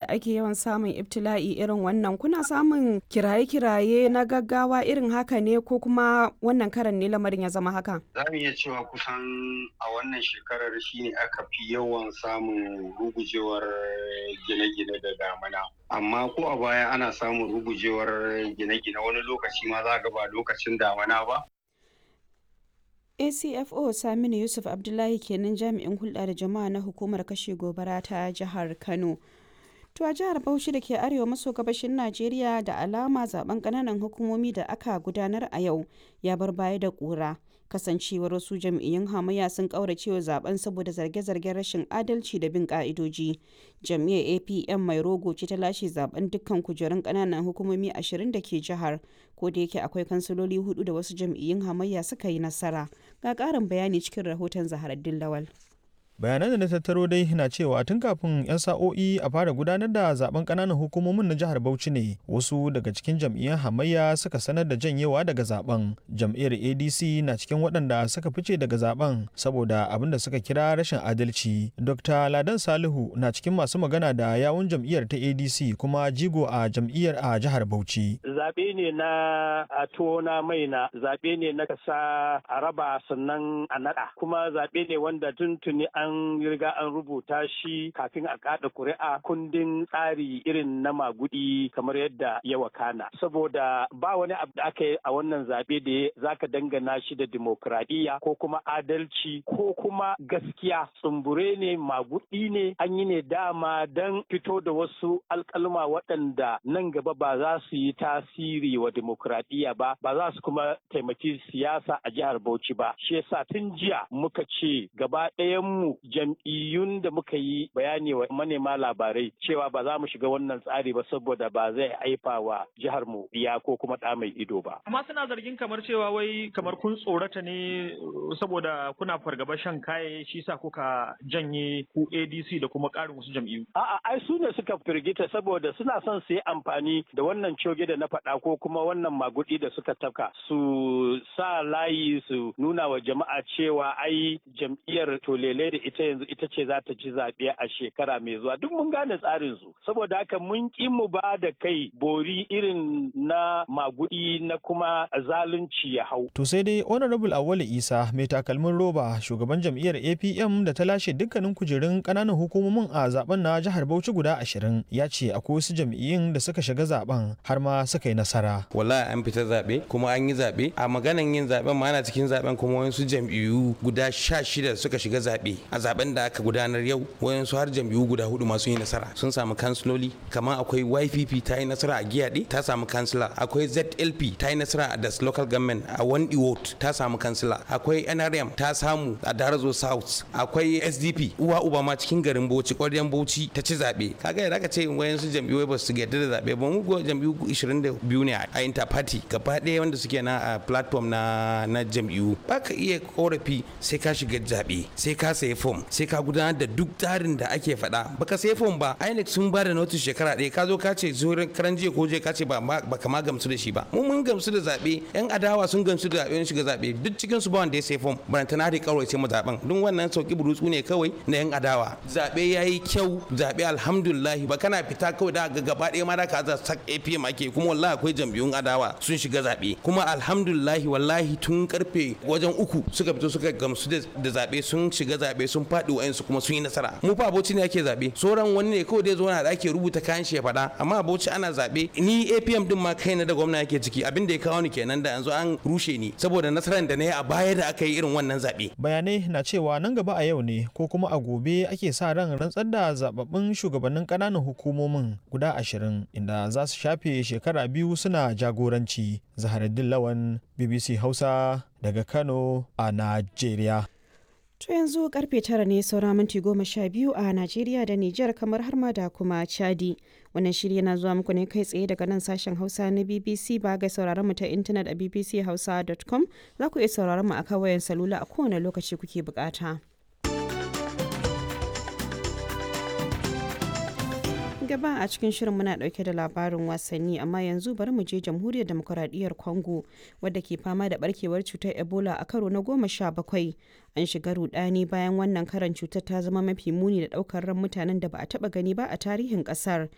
ake yawan samun ibtila'i irin wannan kuna samun kiraye-kiraye na gaggawa irin haka ne ko kuma wannan karan ne lamarin ya zama haka? Za mu iya cewa kusan a wannan shekarar shine aka fi yawan samun rugujewar gine-gine da damana. Amma ko a baya ana samun rugujewar gine-gine wani lokaci ma za ga ba lokacin damana ba. acfo saminu yusuf abdullahi kenan jami'in hulɗa da jama'a na hukumar kashe gobara ta jihar kano to a jihar bauchi da ke arewa maso gabashin najeriya da alama zaben ƙananan hukumomi da aka gudanar a yau ya bar baya da ƙura kasancewar wasu jam'iyyun hamayya sun kauracewa zaben saboda zarge-zargen rashin adalci da bin ka'idoji jam'iyyar apm mai rogo ce ta lashe zaben dukkan kujerun kananan hukumomi ashirin da ke jihar ko da yake akwai kansiloli hudu da wasu jam'iyyun hamayya suka yi nasara ga karin bayani cikin rahoton zaharaddin lawal bayanan da na tattaro dai na cewa tun kafin 'yan sa'o'i a fara gudanar da zaben kananan hukumomin na jihar bauchi ne wasu daga cikin jam'iyyar hamayya suka sanar da janyewa daga zaben jam'iyyar adc na cikin waɗanda suka fice daga zaben saboda abin da suka kira rashin adalci dr ladan salihu na cikin masu magana da yawun jam'iyyar ta adc kuma jigo a jam'iyyar a jihar bauchi zaɓe ne na a tona mai na zaɓe ne na kasa a raba sannan a naɗa kuma zaɓe ne wanda tuntuni an an riga an rubuta shi kafin a kada kuri'a kundin tsari irin na magudi kamar yadda ya wakana saboda ba wani abu da aka yi a wannan zaɓe da zaka dangana shi da dimokuraɗiyya ko kuma adalci ko kuma gaskiya tsumbure ne magudi ne an yi ne dama don fito da wasu alkalma waɗanda nan gaba ba za su yi tasiri wa dimokuraɗiyya ba ba za su kuma taimaki siyasa a jihar Bauchi ba shi yasa tun jiya muka ce gaba ɗayan mu jam'iyyun da muka yi bayani wa manema labarai cewa ba za mu shiga wannan tsari ba saboda ba zai haifa wa jihar mu biya ko kuma ɗa mai ido ba. Amma suna zargin kamar cewa wai kamar kun tsorata ne saboda kuna fargaba shan kaye shi sa kuka janye ku ADC da kuma ƙarin wasu jam'iyyu. A'a ai su ne suka firgita saboda suna son su yi amfani da wannan coge da na faɗa ko kuma wannan magudi da suka tafka su sa layi su nuna wa jama'a cewa ai jam'iyyar tolele da ita yanzu ita ce za ta ci zaɓe a shekara mai zuwa duk mun gane tsarin su saboda haka mun ƙi mu ba da kai bori irin na magudi na kuma zalunci ya hau. To sai dai Honorable Awali Isa mai takalmin roba shugaban jam'iyyar APM da ta lashe dukkanin kujerun ƙananan hukumomin a zaben na jihar Bauchi guda ashirin ya ce akwai wasu jam'iyyun da suka shiga zaben har ma suka yi nasara. Wallahi an fita zaɓe kuma an yi zaɓe a maganan yin zaɓen ma ana cikin zaɓen kuma wasu jam'iyyu guda sha shida suka shiga zaɓe a zaben da aka gudanar yau wayansu har jam'iyyu guda hudu masu yi nasara sun samu kansiloli kamar akwai YPP ta yi nasara a Giyaɗe ta samu kansila akwai ZLP ta yi nasara a Das Local Government a Wandi Ward ta samu kansila akwai NRM ta samu a Darazo South akwai SDP uwa uba ma cikin garin Bauchi ƙwaryen Bauchi ta ci zaɓe kaga yadda aka ce wayansu jam'iyyu ba su yarda da zaɓe ba mu jam'iyyu 22 ne a interparty gaba ɗaya wanda suke na a platform na na jam'iyyu ba ka iya korafi sai ka shiga zaɓe sai ka sayi fom sai ka gudanar da duk tsarin da ake faɗa baka sai fom ba INEC sun ba da notice shekara ɗaya ka zo ka ce zuwa karan jiya ko je ka ce ba ka ma gamsu da shi ba mu mun gamsu da zaɓe yan adawa sun gamsu da zaɓe shiga zaɓe duk cikin su ba wanda ya sai fom baranta na da kawai sai mu zaɓen duk wannan sauki burutsu ne kawai na yan adawa zaɓe ya yi kyau zaɓe alhamdulillah ba kana fita kawai da ga gaba ɗaya ma da ka za sak APM ake kuma wallahi akwai jam'iyyun adawa sun shiga zaɓe kuma alhamdulillah wallahi tun karfe wajen uku suka fito suka gamsu da zaɓe sun shiga zaɓe sun faɗi wa'ansu kuma sun yi nasara mu fa aboci ne ake zaɓe sauran wani ne kawai dai zo na da ake rubuta kayan shi ya faɗa amma aboci ana zaɓe ni APM din ma kaina da gwamna yake ciki abin da ya kawo ni kenan da yanzu an rushe ni saboda nasarar da na yi a baya da aka yi irin wannan zaɓe. bayanai na cewa nan gaba a yau ne ko kuma a gobe ake sa ran rantsar da zababbin shugabannin ƙananan hukumomin guda ashirin inda za su shafe shekara biyu suna jagoranci zaharaddin lawan bbc hausa daga kano a najeriya To yanzu karfe tara ne saura minti goma sha biyu a Najeriya da Nijar kamar har ma da kuma Chadi. Wannan shiri yana zuwa muku ne kai tsaye daga nan sashen Hausa na BBC ba ga sauraron mu ta intanet a bbchausa.com za ku iya sauraron mu a wayan salula a kowane lokaci kuke bukata. gaba a cikin shirin muna dauke da labarin wasanni amma yanzu bari mu je jamhuriyar demokuraɗiyyar congo wadda ke fama da barkewar cutar ebola a karo na goma sha bakwai an shiga rudani bayan wannan karan cutar ta zama mafi muni da daukar ran mutanen da ba a taba gani ba a tarihin kasar